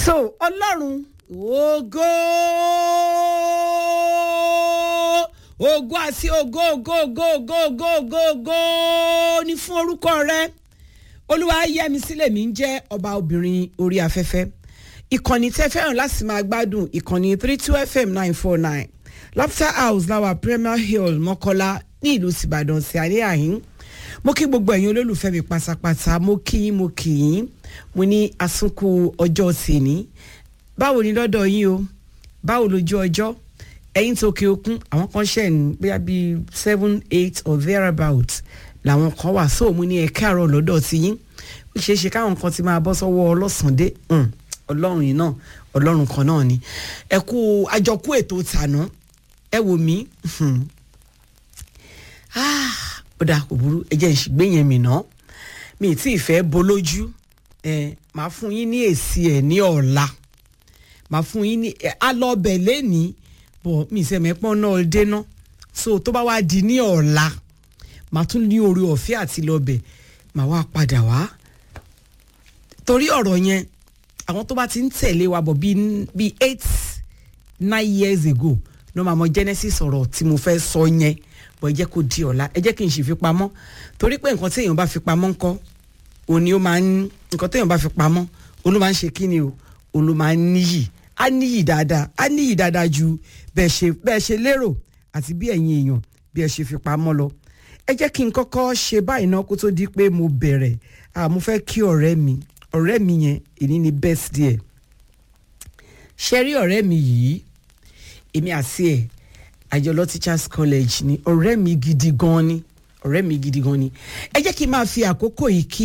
so ọlọ́run ògo ògo àti ògo ògo ògo ògo ògo ògo ògo ní fún orúkọ rẹ olúwa yẹmi sílẹ̀ mi ń jẹ́ ọba obìnrin orí afẹ́fẹ́ ìkànnì tẹ́ fẹ́ràn láti máa gbádùn ìkànnì three two fm nine four nine laughter house láwa premier hill mọ́kọ́lá ní ìlú tìbàdàn sí alẹ́ àhín mo kí gbogbo ẹ̀yin olólùfẹ́ mi pátápátá mo kí yín mo kí yín mo ní àsùnkù ọjọ́ tèmi báwo ni lọ́dọ̀ yín o báwo lójú ọjọ́ ẹ̀yin tó òkè òkun àwọn kan ṣẹ̀ ní bóyá bíi seven eight or thereabout làwọn kan wà so mo ní ẹ káàárọ̀ lọ́dọ̀ tí yín ó ṣeé ṣe káwọn kan ti máa bọ́ sọ́wọ́ ọlọ́sàndé ọlọ́run yìí náà ọlọ́run kan náà ni ẹ kú àjọkú ètò tàná ẹ wò mí ó dáa kò burú ẹ jẹ́ ìṣìgbé yẹn mi ná mi ì tí ì fẹ́ bolójú ẹ máa fún yín ní èsì ẹ̀ ní ọ̀la máa fún yín ní alọ́bẹ̀ lẹ́nìí bọ̀ mi ì sẹ́mẹ̀pọ́n náà dénà so tó bá wá di ní ọ̀la màá tún ní orí ọ̀fẹ́ àti lọ́bẹ̀ màá wá padà wá torí ọ̀rọ̀ yẹn àwọn tó bá ti ń tẹ̀lé wa bọ̀ bíi eight nine years ago ló máa mọ genesis ọ̀rọ̀ tí mo fẹ́ sọ yẹn bọ̀ ẹ jẹ́ kó di ọ̀la ẹ jẹ́ kí n sì fi pamọ́ torí pé nǹkan téèyàn bá fi pamọ́ ńkọ́ òní ó máa ń nǹkan téèyàn bá fi pamọ́ òun ló máa ń ṣe kí ni o òun ló máa ń níyì á níyì dáadáa á níyì dáadáa ju bẹ́ẹ̀ ṣe bẹ́ẹ̀ ṣe lérò àti bí ẹ̀yin èèyàn bí ẹ ṣe fi pamọ́ lọ ẹ jẹ́ kí n kọ́kọ́ ṣe báyìí náà kó tó di pé mo bẹ̀rẹ̀ mo fẹ́ kí ọ̀rẹ́ mi ọ̀rẹ́ mi yẹn èyí ni birthday ẹ̀ ṣe rí ọ̀rẹ́ mi yìí èmi àti ẹ̀ àjọlọ teachers college ni ọ̀rẹ́ mi gidi gan ni ọ̀rẹ́ mi gidi gan ni ẹ jẹ́ kí n máa fi àkókò yìí kí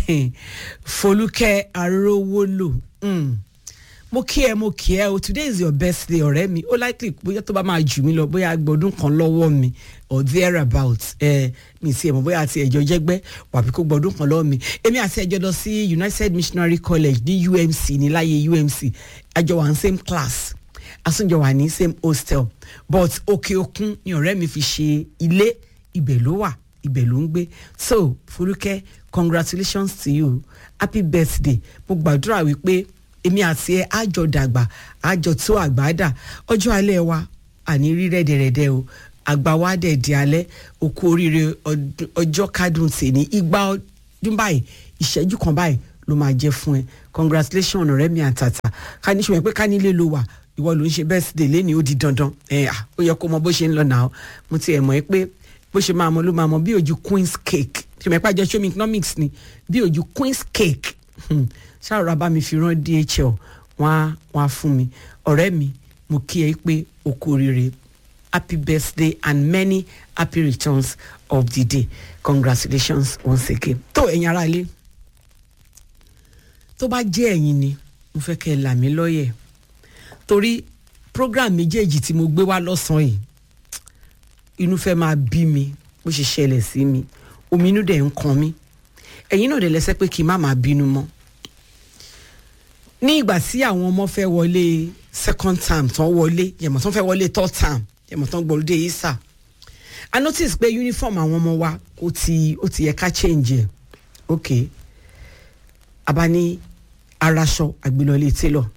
Folúkẹ́ Arówólò mm. mo kí ẹ mo kí ẹ o today is your birthday ọ̀rẹ́ mi ó likely bóyá tó bá máa jù mí lọ bóyá gbọdún kan lọ́wọ́ mi or thereabout ẹ mi ti ẹ̀ mọ̀ bóyá àti ẹ̀jọ̀ jẹ́gbẹ́ wàbí kó gbọdún kan lọ́wọ́ mi èmi àti ẹ̀jọ̀ lọ sí United Missionary College ní UMC ní láyé UMC àjọ wà ní same class asúnjọ wà ní same hostel but òkè òkun ni ọ̀rẹ́ mi fi ṣe ilé ibẹ̀ ló wà ibẹ̀ ló ń gbé so Folúkẹ́ congratulations to you happy birthday mo gbàdúrà wípé èmi àti ẹ àjọ dàgbà àjọ tó àgbàdà ọjọ́ alẹ́ wa àní rí rẹ́dẹ̀rẹ́dẹ́ o àgbà wa dẹ̀ di alẹ́ òkú oríire ọjọ́ kádùn tèmi igba ọdún báyìí ìṣẹ́jú kan báyìí ló máa jẹ́ fún ẹ congratulations ọ̀rẹ́ mi àtàtà ká ní ṣùgbọ́n pé ká nílé ló wà ìwọ ló ń ṣe birthday lẹ́ni ó di dandan ẹ à ó yẹ kó mọ bó ṣe ń lọ nà ó mo ti ẹ̀ mọ̀ ẹ́ pé bó ṣe máa mọ ló máa mọ bí ojú queen's cake ṣe mọ̀ ẹ́ pàjẹ́ show me economics ni bí ojú queen's cake ṣàròrà bá mi fi rán DHL wọ́n á wọ́n á fún mi ọ̀rẹ́ mi mo kí ẹ pé o kú oríire happy birthday and many happy returns of the day congratulations once again tó ẹ̀yin ará ilé tó bá jẹ́ ẹ̀yin ni mo fẹ́ kẹ́ ẹ là mí lọ́yẹ̀ torí program méjèèjì tí mo gbé wá lọ́sàn-án yìí inú fẹ́ máa bí mi bó ṣe ṣẹlẹ̀ sí mi omi inú dẹ̀ ń kan mi ẹ̀yin náà dẹ̀ lẹ́sẹ̀ pé kí n má máa bínú mọ́ ní ìgbà tí àwọn ọmọ fẹ́ wọlé second term tán wọlé yẹ̀mọ̀ tán fẹ́ wọlé third term yẹ̀mọ̀ tán gbọ́lódé isa i notice pé uniform àwọn ọmọ wa ó ti ó ti yẹ ká change ẹ̀ ok abani araṣọ àgbélọ́lé tailor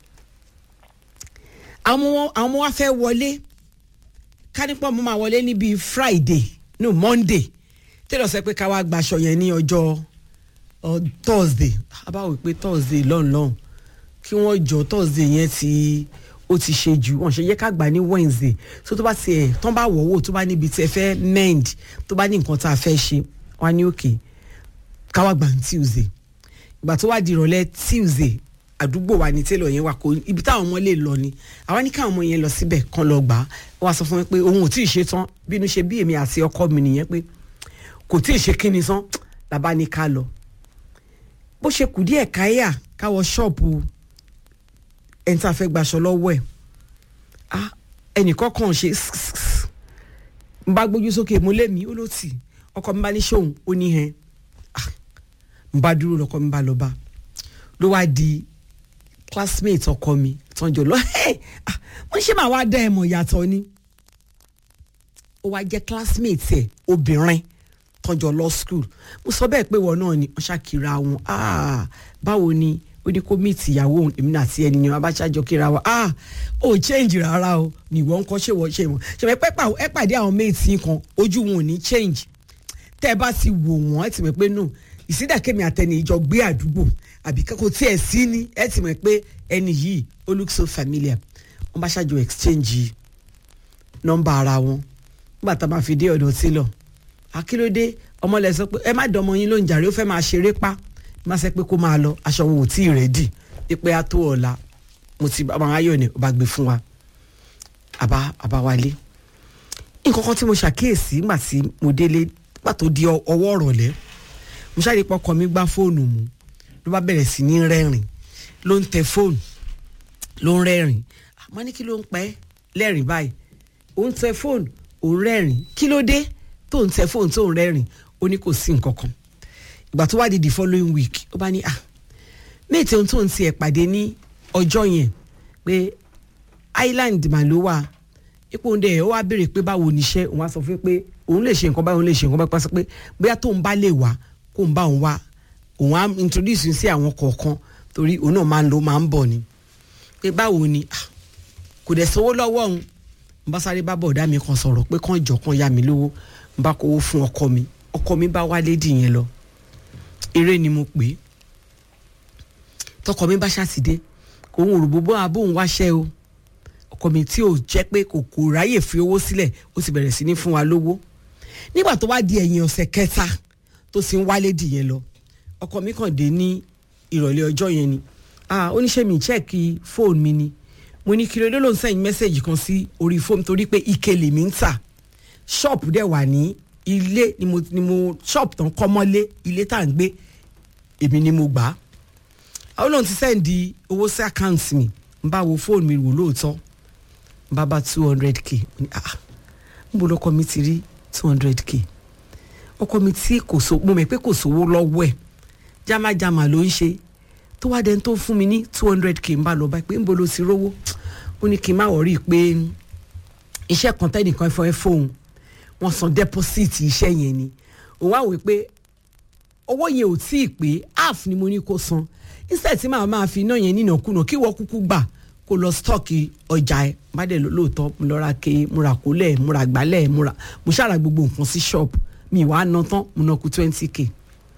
àwọn ọmọ wa fẹ́ wọlé kánípọ̀ mo máa wọlé níbi friday no monday tẹ́lọ̀ sọ pé ká wá gbaṣọ yẹn ní ọjọ́ thursday abáwò pé thursday lọ́nlọ́n kí wọ́n jọ thursday yẹn ti ó ti ṣe jù wọ́n ṣe yẹ ká gbà ní wednesday so tó bá tiẹ̀ tán bá wọ̀ wò tó bá níbi tí ẹ fẹ́ mend tó bá ní nǹkan tá a fẹ́ ṣe wá ní òkè ká wá gbà ní tuesday ìgbà tó wá di ìrọ̀lẹ́ tuesday àdúgbò wa ní télọ̀ yẹn wà kó ibi táwọn ọmọ lè lọ ni àwa ní káwọn ọmọ yẹn lọ síbẹ̀ kan lọ gbà á wọ́n sọ fún mi pé òun ò tí ì ṣe tán bínú ṣe bí èmi àti ọkọ mi nìyẹn pé kò tí ì ṣe kíni tán làbá ní ká lọ bó ṣe kù díẹ̀ káyà káwọ ṣọ́ọ̀bù ẹni tá a fẹ́ gbaṣọ lọ́wọ́ ẹ̀ ah ẹnìkan kàn ṣe n bá gbójú sókè mo lé mi ó ló tì ọkọ mi bá ní ṣóun ó ní hẹn ah n bá dúró lọkọ mi bá lọ bá ló wá di classmate ọkọ mi tọ́jọ́ lọ wọ́n ṣe máa wá dá ẹ̀ mọ̀ yàtọ̀ ni ó wá jẹ́ classmate ẹ̀ obìnrin tọ́jọ́ lọ school mo sọ bẹ́ẹ̀ pé wọ́n náà ni wọ́n ṣàkíra wọn báwo ni ó ní kó meet ìyàwó òun èmi náà àti ẹnìyàn abájájọ kíra wa ah ó change rárá o ní ìwọ ń kọ́ ṣé wọ́n ṣe wọ́n ṣe wọ́n ẹ pàdé àwọn mates yín kan ojú wọn ò ní change tẹ́ ẹ bá ti wò wọ́n ẹ ti mọ̀ pé no ìsídàkẹ́mi àtẹni ìjọ gbé àdúgbò àbí kò tí ẹ̀ sí ní ẹ ti mọ̀ pé ẹni yìí ó look so familiar wọ́n bá ṣáàjọ exchange nọ́mbà ara wọn nígbà tá a máa fi dé ọ̀dọ̀ tí lọ akílódé ọmọlẹ̀ sọ pé ẹ má dọmọ yín ló ń jàre ó fẹ́ máa ṣeré pa má sẹ́ pé kó máa lọ aṣọ wọn ò tí ì rẹ́dì pípẹ́ á tó ọ̀la mo ti bá ayọ̀ ni ó bá gbé fún wa àbá àbá wálé nǹkan kan tí mo ṣàkíyèsí nígbà tí mo délé nígbà tó di ọwọ́ ọ̀rọ̀lẹ́ mo ṣáà rí pé ọkọ mi gbá fóònù mu ló bá bẹ̀rẹ̀ sí ní rẹ́rìn ló ń tẹ fóònù ló ń rẹ́rìn àmọ́ ní kí ló ń pẹ́ lẹ́rìn báyìí ó ń tẹ fóònù ó ń rẹ́rìn kí ló dé tó ń tẹ fóònù tó ń rẹ́rìn ó ní kò sí nǹkan kan ìgbà tó wá di the following week ó bá ní ah méètì ohun tó ń tiẹ̀ pàdé ní ọjọ́ yẹn pé island mà ló wà ipò ń dẹ̀ ẹ̀ ó wá béèrè pé báwo níṣẹ́ òun á sọ fún pé òun lè ṣe nǹkan báyìí òun lè ṣe nǹkan báyìí pàṣẹ pé bóyá tóun bá lè wá kó ń bá òun wá òun á introduce sí àwọn kọ̀ọ̀kan torí òun náà máa ń lo máa ń bọ̀ ni pé báwo ni kò dẹ̀ sówó lọ́wọ́ òun n bá sáré bá bọ̀dá mi kan sọ̀rọ̀ pé kàn jọ kan yá mi lówó n bá kówó fún ọkọ mi ọkọ mi bá wá lédì yẹn lọ eré ni mo pè é tọkọ mi bá ṣàtìdé òun ò rò bó bá bóun wáṣẹ́ o ọkọ mi tí ò jẹ́ pé kò kò ráyè fi owó sílẹ̀ ó sì bẹ̀rẹ̀ sí ní fún wa lówó nígbà tó wá di ẹ̀yìn ọ̀sẹ̀ kẹta tó sì ń wálé dìyẹn lọ ọkọ mi kàn dé ní ìrọ̀lẹ́ ọjọ́ yẹn ni ah oníṣẹ́ mi chẹ́ẹ̀kì fóònù mi ni mo ní kí ló ló ń sẹ́yìn mẹ́sẹ̀gì kan sí orí fóònù torí pé ike lèmi ń tà ṣọ́ọ̀pù dẹ̀ wà ní ilé ni mo ni mo ṣọ́ọ̀pù tán kọ́ mọ́lé ilé tá à ń gbé èmi ni mo gbà á àwọn náà ti sẹ́ǹdì owó sí àkáǹtì mi n bá wo fóònù mi wò lóòótọ́ n bá bá two hundred k ah n bò lọ́kọ mi ti rí two hundred k ọkọ mi tí kò so mo mọ̀ pé kò sówó lọ́wọ́ ẹ̀ jámájámá ló ń ṣe tó wá dẹni tó fún mi ní two hundred k n bá lọ báyìí pé n bò ló ti rówó ó ní kí n má wọrí pé iṣẹ́ kan tẹ́nìkan fọ́ ẹ fóun wọ́n san deposit iṣẹ́ yẹn ni òun wá wò pé owó yẹn ò tí ì pé half ni mo ní kó san instead tí màá máa fi iná yẹn nínàkúnà kí wọ́n kúkú gbà kó lọ stọ́ọ̀kì ọjà ẹ̀ má dẹ̀ lóòótọ́ mo lọ ra ke mo ra kólẹ̀ mo ra gbálẹ̀ mo ra mo ṣàrà gbogbo nǹkan sí shop mi wàá ná tán mo ná kú twenty k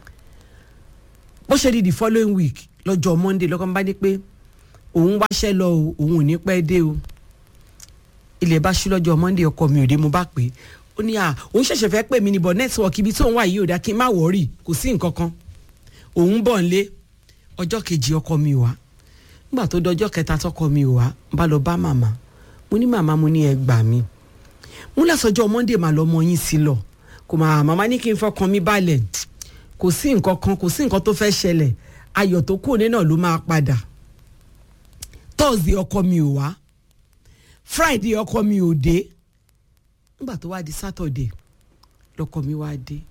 bó ṣe di the following week lọ́jọ́ monday lọ́kàn bá dé pé òun wáṣẹ́ lọ o òun ò ní pẹ́ dé o ilẹ̀ bá ṣú lọ́jọ́ monday ọkọ mi ò dé mo bá pè é ó ní à òun ṣẹ̀ṣẹ̀ fẹ́ pè mí ní bọ̀ network ibi tí òun wà yìí ò dá kí n má wọ̀ọ́rì kò sí nǹkan kan òun bọ̀ ń lé ọjọ́ kejì ọkọ mi wá nígbà tó dọjọ́ kẹta tọkọ mi wá bá lọ bá màmá mo ní màmá mo ní ẹ gbà mí mo lásọjọ́ monday mà lọ́mọ yín sí lọ kò mà màmá ní kí n fọkàn mi balẹ̀ kò sí nǹkan kan kò sí nǹkan tó fẹ́ ṣẹlẹ̀ ayọ̀ tó kù ní náà ló máa padà thursday ọkọ mi ò wá friday ọkọ mi ò dé nígbà tó wá di saturday lọkọ mi wá dé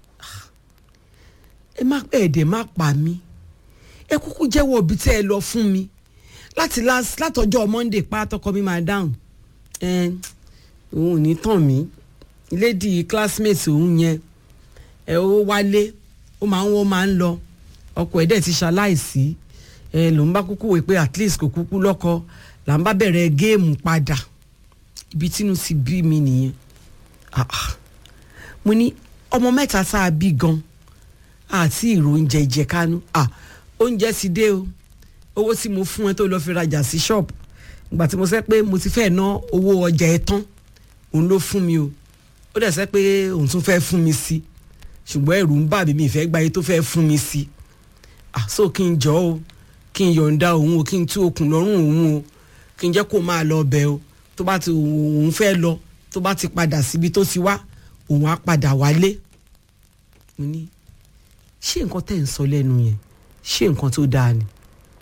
ẹ má ẹ̀ẹ́dẹ̀ má pa mí ẹ kúkú jẹ́wọ́ ibi tẹ́ ẹ lọ fún mi láti látọjọ́ monday pátọ́kọ mi máa dáhùn ẹ òun ò ní tàn mí lady classmate òun yẹn ẹ ó wálé ó máa ń wọ́n máa ń lọ ọkọ ẹ̀ dẹ̀ ti ṣaláìsí ẹ lòun bá kúkú wò pé at least kò kúkú lọ́kọ là ń bá bẹ̀rẹ̀ géèmù padà ibi tínú ti bí mi nìyẹn ah ah mo ní ọmọ mẹ́ta tá a bí gan àti ìrò oúnjẹ ìjẹkánú ah oúnjẹ ti dé o owó tí mo fún ẹ tó lọ́ọ́ fi rajà sí ṣọ́ọ̀bù ìgbà tí mo sẹ́ pé mo ti fẹ́ ná owó ọjà ẹ tán òun ló fún mi o ó dẹ̀ sẹ́ pé òun tún fẹ́ fún mi sí ṣùgbọ́n ẹ̀rù ń bà mí mi ìfẹ́ gba iye tó fẹ́ fún mi sí ah so kí n jọ o kí n yọ̀ǹda òun o kí n tú okùn lọ́rùn òun o kí n jẹ́ kó máa lọ bẹ̀ o tó bá ti òun fẹ́ lọ tó bá ti padà síbi tó ti wá òun á padà wálé mo ní ṣé nǹkan tẹ̀ ń sọ lẹ́nu yẹn ṣé nǹkan tó dáa ni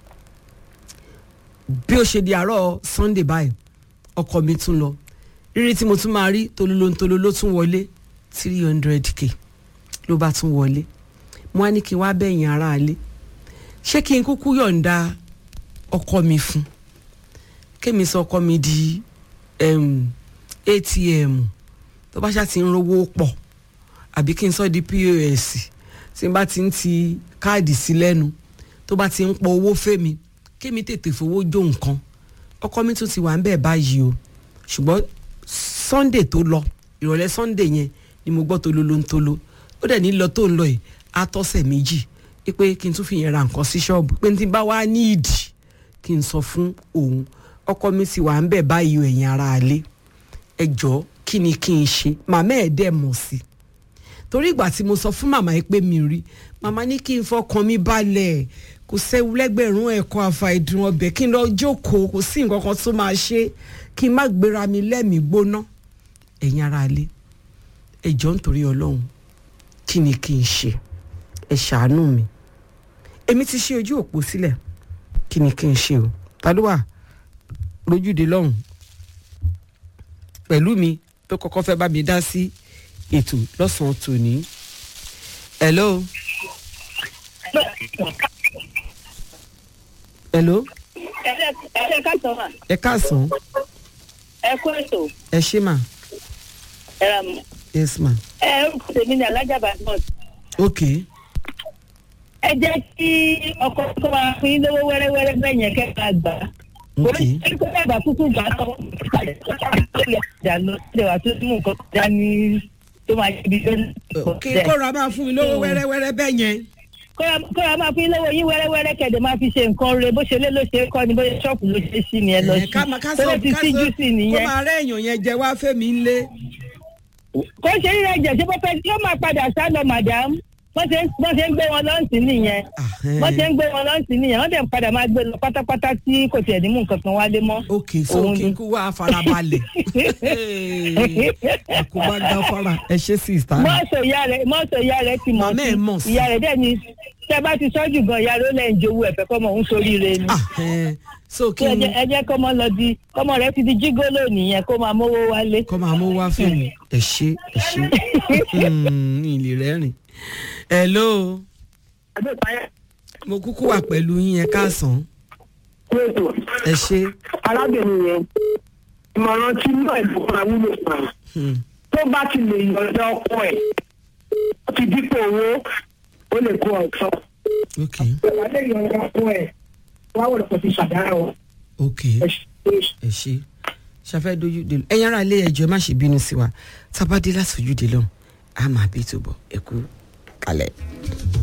bí ó ṣe di àárọ̀ sunday báyìí ọkọ mi tún lọ rírí tí mo tún máa rí tolólóńtoló ló tún wọlé three hundred k ló bá tún wọlé mo á ní kí n wá bẹ̀yìn aráalé ṣé kí n kúkú yọ̀ǹda ọkọ mi fún kémi sọ ọkọ mi di um, atm tó bá ṣáà ti ń rówó pọ̀ àbí kí n sọ di pos tí n bá ti ń ti káàdì sí lẹ́nu tó bá ti ń pọ owó fèmí kémi tètè fowó jó nǹkan ọkọ mi tún ti wà ń bẹ̀ báyìí o ṣùgbọ́n sunday tó lọ ìrọ̀lẹ́ sunday yẹn ni mo gbọ́ tolo ló ń tolo ó dẹ̀ ní lọ tó ń lọ yìí á tọ́sẹ̀ méjì pé kí n tún fi yẹn ra nǹkan sí ṣọ́ọ̀bù pé n ti bá wá ní ìdí kí n sọ fún òun ọkọ mi ti wà ń bẹ̀ báyìí o ẹ̀yin ara alẹ́ ẹ jọ̀ọ́ kí ni kí n ṣe màmá ẹ̀ dẹ̀ mọ̀ sí torí ìgbà tí mo sọ fún màmá yìí pé mi rí màmá ní kí n fọkàn mi balẹ̀ kò sẹ́wu lẹ́gbẹ̀rún ẹ̀kọ́ àfàìdùn ọbẹ̀ kí n lọ jókòó kò sí nǹkan kan tó máa ṣe kí n má gbéra mi lẹ́mìí gbóná ẹ̀yin ara alẹ́ ẹ jọ̀ọ́ nítorí ọlọ́run kí ni kí n ṣe ẹ ṣàánú mi èmi ti ṣe ojú òpó sílẹ̀ kí ni kí n ṣe o ta ló wà lójúde lọ́hùn pẹ̀lú mi tó kọ́kọ́ fẹ́ bá mi dá sí ètò lọ́sàn-án tòní. hello. hello. ẹ káàtó mà ẹ káàsán ẹ kú ètò ẹ ṣé mà ẹ rà mọ yes ma ẹ orúkọ tèmi ní alájà badmus ok ẹ jẹ́ kí ọkọ tó máa fún yín lówó wẹ́rẹ́wẹ́rẹ́ bẹ́ẹ̀ yẹn kẹ́ máa gbà á ok orí kó dàgbà kúkú gbà á tán ìjà lọ sílẹ̀ wà tó mú nǹkan kọjá ní tó máa ṣe ibi tó ń ok kóra máa fún mi lówó wẹ́rẹ́wẹ́rẹ́ bẹ́ẹ̀ yẹn kóra máa fún yín lówó yín wẹ́rẹ́wẹ́rẹ́ kẹ̀dẹ̀ máa fi ṣe nǹkan re bó ṣe lé ló ṣe é kọ́ ni bóyá ṣọ́ọ̀pù ló ṣe é sí ni ẹ lọ Eh, sí ká máa ká tó sọ lè ti ká síjú sọ sí kó nìyẹn máa rẹ́ èèyàn yẹn jẹ wá fẹ́mi ńlé kò ṣe rí ẹ̀jẹ̀ ṣé bó fẹ́ yóò máa padà sá lọ madam wọ́n ṣe ń wọ́n ṣe ń gbé wọn lọ́ǹtì nìyẹn Ah, eh. wọ́n ṣe ń gbé wọn lọ́ǹtì nìyẹn wọ́n dẹ̀ ń padà máa gbé lọ pátápátá tí kò tiẹ̀ ní mú nǹkan kan wálé mọ́. ok so Òun kí ni. n kú wá farabalẹ̀ àkóbá gáfárà ẹ ṣe sista mọ́ọ̀sọ̀ ìyá rẹ̀ mọ́ọ̀sọ̀ ìyá rẹ̀ ti mọ̀ Màmá ẹ̀ mọ̀ sí. ìyá rẹ̀ dẹ̀ ni tẹ́ bá ti sọ́jú gan ìyá rẹ̀ ó lẹ́yìn jowó ẹ̀fẹ́ kọ́mọ òun soríire ni. ah eh, so kí Kí ẹ n jẹ́- ẹ jẹ́ kọ́mọ lọ di kọ́mọ rẹ̀ ti di jígólò nìyẹn kó máa mówó wálé. kọ́ máa mú wá fẹ́mi ẹ ṣe ẹ ṣe Hmm, ìlè rẹ́rìn hello mo kúkú wà pẹ̀lú yín ẹ káàsán ẹ ṣe arábìnrin yẹn ìmọ̀ràn tí inú ẹ̀ ló máa wúlò fún un Hmm, tó bá ti lè yọ̀ǹda ọkọ ẹ̀ ó ti dípò owó ó lè kó ọ̀tọ̀ ok tó bá lè yọ̀ǹda ọkọ ẹ̀ wá wọ̀ lọ́pọ̀ ti ṣàdáyọ̀ ok ẹ̀ ṣe ẹ ṣe ṣàfẹ́ dojú de ẹ̀yin ará ilé ẹjọ́ ẹ má ṣe bínú sí wa tábàdé láti ojú de lọ́hùn á máa bí tó bọ̀ ẹ kú kalẹ̀.